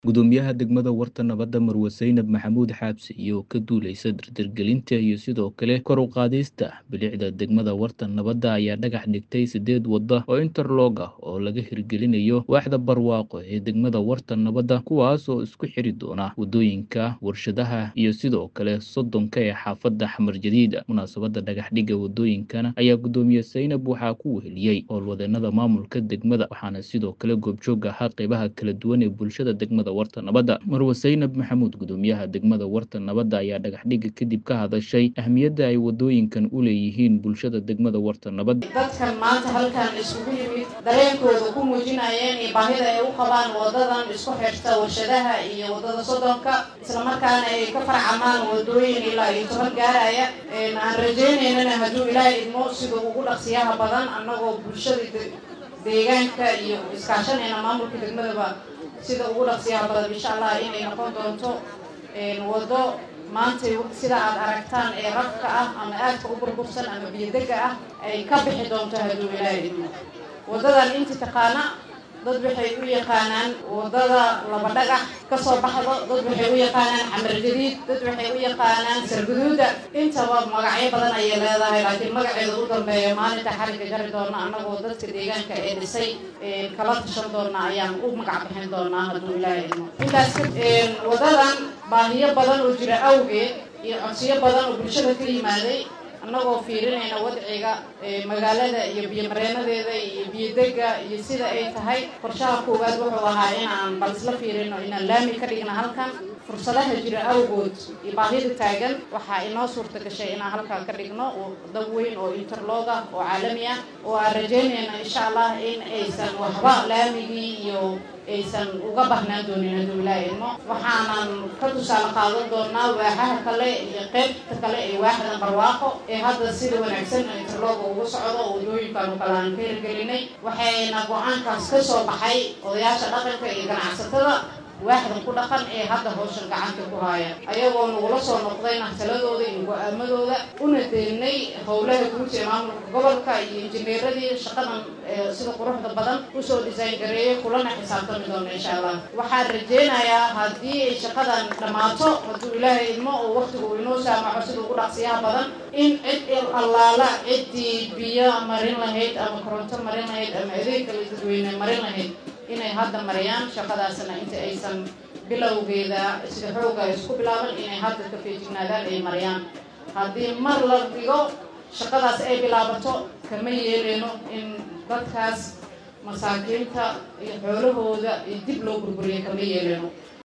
Gudoomiyaha degmada Warta Nabadda Marwe Zainab Maxamuud Xaabsi oo ka duuleysa dardargelinta iyo sidoo kale kor u qaadista bilicda degmada Warta Nabadda ayaa dhagax dhigtay sideed waddo oo interlock ah oo laga hirgelinayo waaxda barwaaqo ee degmada Warta Nabadda kuwaas oo isku xiri doona wadooyinka warshadaha iyo sidoo kale soddonka ee xaafadda Xamar Jadiida munaasabadda dhagax dhigga wadooyinkana ayaa gudoomiye Zainab waxaa ku weheliyey howlwadeenada maamulka degmada waxaana sidoo kale goobjoog ahaa qeybaha kala duwan ee bulshada degmada Warta Nabadda Marwe Zainab Maxamuud gudoomiyaha degmada Warta Nabadda ayaa dhagax dhigga kadib ka hadashay ahmiyadda ay wadooyinkan u leeyihiin bulshada degmada Warta Nabadda dadkan maanta halkan isugu yimid dareenkooda ku muujinayeen iyo baahida ay u qabaan wadadan isku xirta warshadaha iyo wadada soddonka islamarkaana ay ka farcamaan wadooyin ilaa iyo toban gaaraya aan rajaynaynana hadduu ilaahay idmo sida ugu dhaqsiyaha badan annagoo bulshada deegaanka iyo iskaashanayna maamulka degmadaba sida ugu dhaqsiyaha badan insha allah inay noqon doonto waddo maanta sida aad aragtaan ee rafka ah ama aadka u burbursan ama biyodega ah ay ka bixi doonto hadduu ilaahay idmo waddadan inti taqaana dad waxay u yaqaanaan waddada laba dhagax kasoo baxdo dad waxay u yaqaanaan xamar jadiid dad waxay u yaqaanaan sarguduuda intaba magacyo badan ayay leedahay laakiin magaceeda u dambeeya maalinta xarigga jari doona annagoo dadka deegaanka ee dhisay kala tashan doona ayaan u magac bixin doonaa hadduu ilaahay idmo intaas waddadan baahiyo badan oo jira awgeed iyo codsiyo badan oo bulshada ka yimaaday annagoo fiirinayna wadciga magaalada iyo biyomareenadeeda iyo biyodega iyo sida ay tahay qorshaha koowaad wuxuu ahaa inaan bal isla fiirino inaan laami ka dhigna halkan fursadaha jira awgood iyo baahida taagan waxaa inoo suurta gashay inaan halkan ka dhigno dab weyn oo interlog ah oo caalami ah oo aan rajaynayna insha allah in aysan waxba laamigii iyo aysan uga bahnaan doonin hadduu ilaaha idmo waxaanan ka tusaale qaadan doonaa waaxaha kale iyo qeybta kale ee waaxdan barwaaqo ee hadda sida wanaagsan interlooga ugu socdo oo wadooyinkaanu kale aan ka hirgelinay waxayna go-aankaas ka soo baxay odayaasha dhaqanka iyo ganacsatada waaxdan ku dhaqan ee hadda howshan gacanta ku haaya ayagoo nagula soo noqdayna taladooda iyo go-aamadooda una deynay howlaha guud ee maamulka gobolka iyo injineeradii shaqadan sida quruxda badan usoo design gareeyay kulana xisaabtami doono insha allah waxaan rajeynayaa haddii ay shaqadan dhammaato hadduu ilaahay idmo oo waqtigu inoo saamaxo sida ugu dhaqsiyaha badan in cid allaala ciddii biyo marin lahayd ama koronto marin lahayd ama adeeg kale dadweyne marin lahayd inay hadda mariyaan shaqadaasna inta aysan bilowgeeda sida xooga isku bilaaban inay hadda ka feejignaadaan ay mariyaan haddii mar la dhigo shaqadaas ay bilaabato kama yeeleyno in dadkaas masaakiinta iyo xoolahooda iyo dib loo burburiya kama yeeleyno